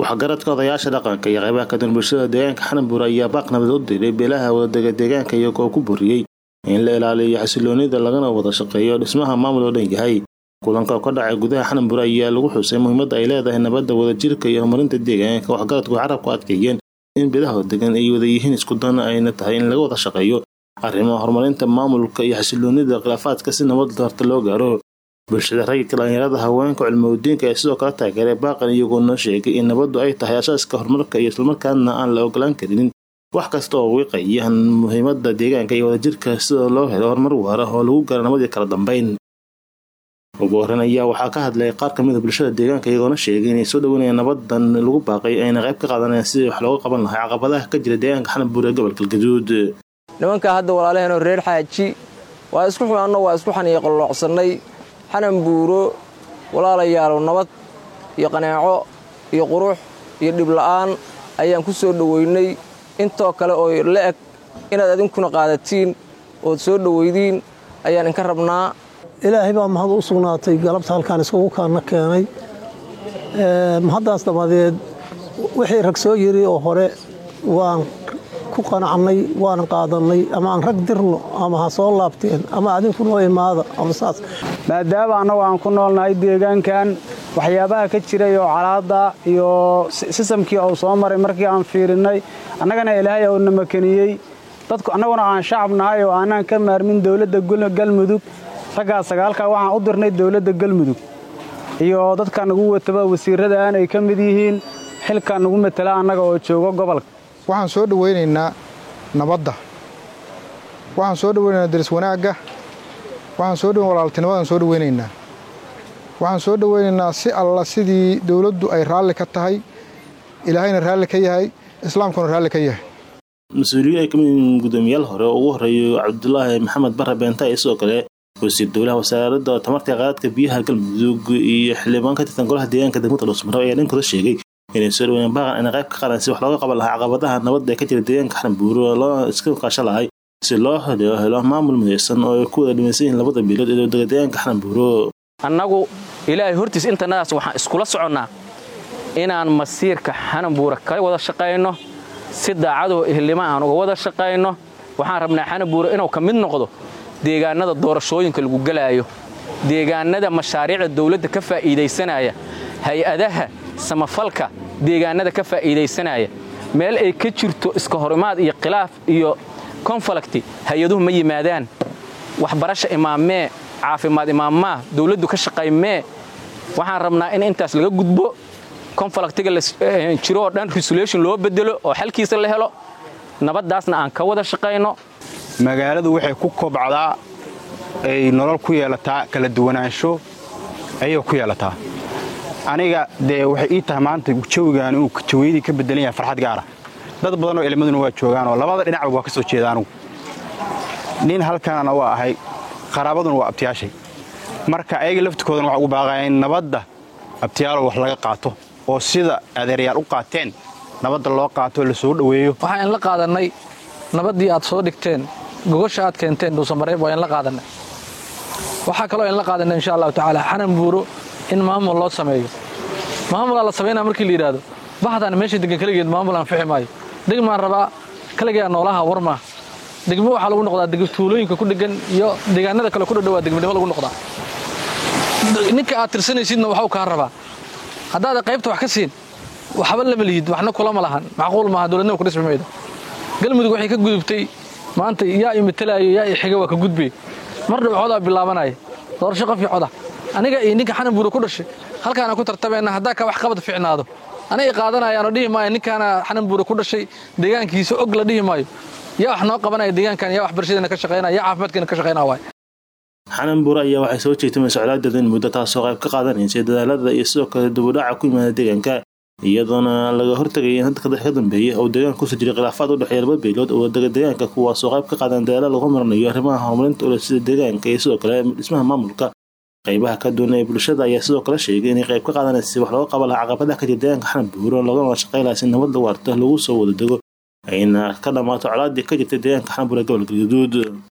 waxgaradka odayaasha dhaqanka iyo qaybaha ka duwan bulshada deegaanka xananbuur ayaa baaq nabad u diray beelaha wadadega deegaanka iyagoo ku buriyey in la ilaaliyo xasiloonida lagana wada shaqeeyo dhismaha maamul oo dhan yahay kulanka oo ka dhacay gudaha xananbuur ayaa lagu xusay muhiimadda ay leedahay nabadda wadajirka iyo horumarinta deegaanka waxgaradku carabku adkeeyeen in beelaha degan ay wada yihiin isku dan ayna tahay in laga wada shaqeeyo arrimaha horumarinta maamulka iyo xasiloonida khilaafaadka si nabad horta loo gaaro bulshada rayidka dhalinyarada haweenka cilmowdiinka ee sidoo kale taageeray baaqan iyagoo noo sheegay in nabaddu ay tahay asaaska horumarka iyo islamarkaana aan la ogolaan karinin wax kasta oo wiiqaya muhiimada deegaanka iyo wadajirka sida loo helo horumar waara oo lagu gaaro nabadii kala dambeyn ugu horreyn ayaa waxaa ka hadlay qaar kamid a bulshada deegaanka iyagoona sheegay inay soo dhaweynayaan nabadan lagu baaqay ayna qayb ka qaadanayaan sidii wax looga qaban lahaa caqabadaha ka jira deegaanka xananbuur ee gobolka galgaduud nimanka hadda walaalaheenoo reer xaaji waa isku xumaanno waa isku xaniyo qalloocsannay xanan buuro walaalayaalow nabad iyo qanaaco iyo qurux iyo dhibla'aan ayaan ku soo dhoweynay intoo kale oo la eg inaad adinkuna qaadatiin ood soo dhoweydiin ayaan inka rabnaa ilaahay baa mahad u sugnaatay galabta halkaan iskugu kaanna keenay mahaddaas dabadeed wixii rag soo yiri oo hore waan ku qanacnay waana qaadannay ama aan rag dirno ama ha soo laabteen ama adinku noo imaada ama saas maadaama annagu aan ku noolnahay deegaankan waxyaabaha ka jiray oo calaada iyo sisamkii uu soo maray markii aan fiirinnay annagana ilaahay uu na makaniyey dadku annaguna aan shacab nahay oo aanaan ka maarmin dowladda galmudug raggaas sagaalkaa waxaan u dirnay dowladda galmudug iyo dadka nagu wataba wasiirradaan ay ka mid yihiin xilka nagu matala annaga oo joogo gobolka waxaan soo dhowaynaynaa nabadda waxaan soo dhowaynaynaa daris wanaagga waxaan soo dhoweyn walaaltinimadaan soo dhowaynaynaa waxaan soo dhowaynaynaa si alla sidii dowladdu ay raalli ka tahay ilaahayna raalli ka yahay islaamkuna raalli ka yahay mas-uuliyiin ay ka mid yihiin guddoomiyaal hore oo ugu horreeyo cabdulaahi maxamed barre beenta iyo sidoo kale wasiir dowlaha wasaaradda tamarta qaadadka biyaha galmudug iyo xildhibaan ka tirsan golaha deegaanka degmada dhuusmaro ayaa dhinkooda sheegay inay soo dhaweeyeen baaqan inay qayb ka qaadaan si wax looga qaban lahaa caqabadaha nabadda ee ka jira deegaanka xananbuuro loo iska qaasho lahay si loo helo helo maamul midaysan oo ay ku wada dhimaysan yihiin labada biilood ee dega deegaanka xananbuuro annagu ilaahay hortiis intannadaas waxaan iskula soconnaa inaan masiirka xananbuura kala wada shaqayno si daacadoo ehlima aan uga wada shaqayno waxaan rabnaa xananbuura inuu ka mid noqdo deegaannada doorashooyinka lagu gelaayo deegaannada mashaariicda dawladda ka faa'iidaysanaya hay-adaha samafalka deegaannada ka faa'iidaysanaya meel ay ka jirto iska horimaad iyo khilaaf iyo konfalakti hay-aduhu ma yimaadaan waxbarasha imaamee caafimaad imaammaa dawladdu ka shaqaymee waxaan rabnaa in intaas laga gudbo konfalaktiga jiro oo dhan resolution loo bedelo oo xalkiisa la helo nabaddaasna aan ka wada shaqayno magaaladu waxay ku kobcdaa ay nolol ku yeelataa kala duwanaansho ayay ku yeelataa aniga dee waxay ii tahay maanta jawigaan inuu jawaydii ka bedelan yahay farxad gaara dad badanoo ilmaduna waa joogaanoo labada dhinacba waa ka soo jeeda anugu nin halkanana waa ahay qaraabaduna waa abtiyaashay marka ayaga laftirkoodana waxa ugu baaqaya in nabadda abtiyaalo wax laga qaato oo sida adeeryaal u qaateen nabadda loo qaato la soo dhoweeyo waxaan inla qaadannay nabaddii aad soo dhigteen gogosha aad keenteen dhuusamareeb waa inla qaadannay waxaa kaloo inla qaadannay insha allahu tacaala xanan buuro in maamul loo sameeyo maamulaa la samaynaa markii la yidhaahdo baxdaan meesha degan keligeed maamul aan fixi maayo degmaan rabaa kaligaa noolaha warmaa degmo waxaa lagu noqdaa tuulooyinka ku dhegan iyo deegaanada kale ku dhadhowaa degmadnimo lagu noqdaa ninka aad tirsanaysidna waxuu kaa rabaa haddaada qaybta wax ka siin waxba lama lihid waxna kulama lahan macquul maaha dowladnima ku dhismi maydo galmudug waxay ka gudubtay maanta yaa i matalaayo yaa i xiga waa ka gudbay mar dhow codaa bilaabanaya doorasho qof iyo coda aniga iyo ninka xanan buuro ku dhashay halkaana ku tartameenna haddaa ka wax qabad ficnaado anay qaadanayaanoo dhihi maayo ninkaana xanan buuro ku dhashay deegaankiisa og la dhihi maayo yaa wax noo qabanaya deegaankan yaa waxbarashadeena ka shaqaynaya yaa caafimaadkeena ka shaqaynaya waay xananbuuro ayaa waxay soo jeegtamay socdaadeeda in muddo taasoo qayb ka qaadanaysay dadaalada iyo sidoo kale dubudhaca ku yimaada deegaanka iyadoona laga hortagaya in dadka ka dambeeya oo deegaanka kusoo jiray khilaafaad u dhexeeya laba beelood oo dega deegaanka kuwaasoo qayb ka qaadan dadaala lagu marinayo arrimaha horumarinta ule sida deegaanka iyo sidoo kale dhismaha maamulka qaybaha ka duwan ee bulshada ayaa sidoo kale sheegay inay qayb ka qaadanaysa wax looga qaban lahaa caqabadaha ka jira deegaanka xananbuuro loogana shaqay lahaa si nabad lagu arto lagu soo wada dego ayna ka dhammaato colaadii ka jirtay deegaanka xananbuuro ee gobolka galgaduud